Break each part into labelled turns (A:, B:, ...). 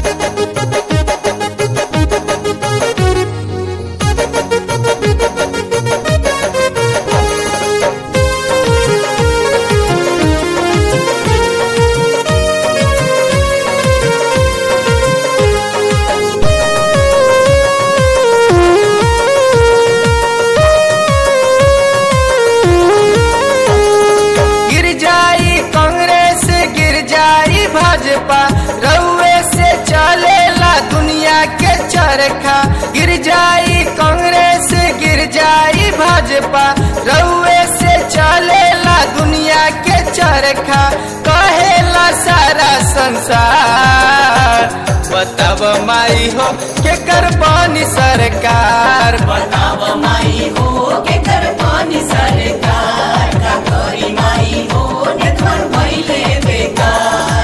A: गिर जाई कांग्रेस गिर जाई भाजपा रउए से चलेला दुनिया के चरखा गिर जाई कांग्रेस गिर जाई भाजपा रउए से चलेला दुनिया के चरखा कहेला सारा संसार बताब माई हो के करबानी सरकार
B: बताव माई हो के कर पानी सरकार का करी माई हो नेतवन भइले बेकार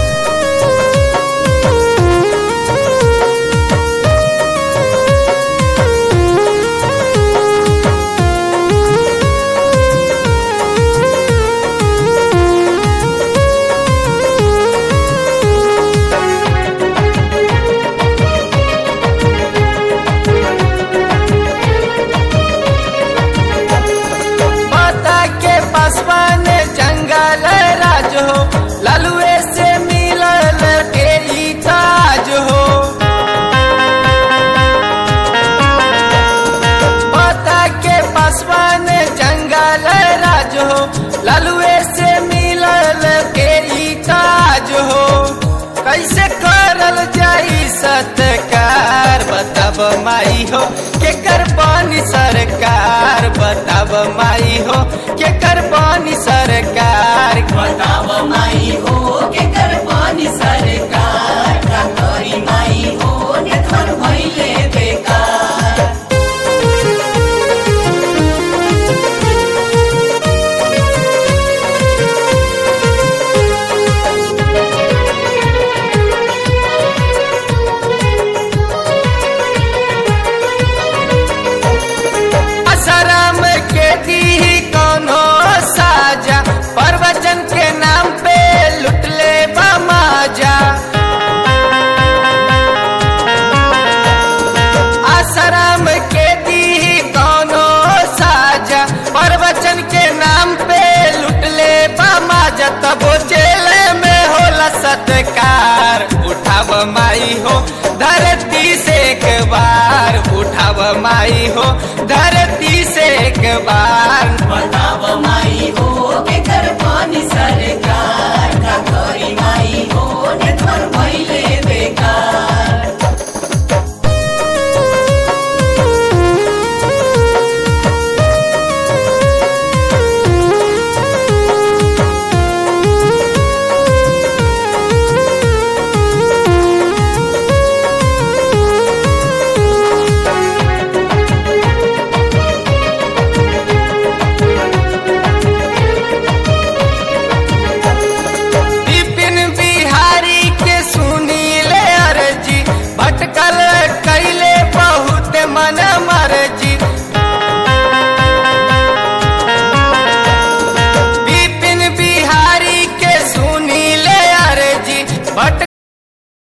A: माता के पासवान जंगल राज हो ललुए से मिलल के ई ताज हो माता के पासवान जंगल राज हो ललुए से मिलल के ई ताज हो कैसे करल जाई सत्कार बताब माई हो के करबानी सरकार बताब माई हो के करबानी सरकार
B: बताव माई हो के कर पानी सरकार का करी माई हो नेतवन भइले बेकार
A: असरम के दी कौनो साजा प्रवचन के नाम पे लुटले बमाजा आश्रम के दी कौनो साजा प्रवचन के नाम पे लुटले बमाजा तब जेल में होला सत्कार उठाव माई हो धरती से एक बार उठाव माई हो धरती से एक बार
B: बताव माई हो के कर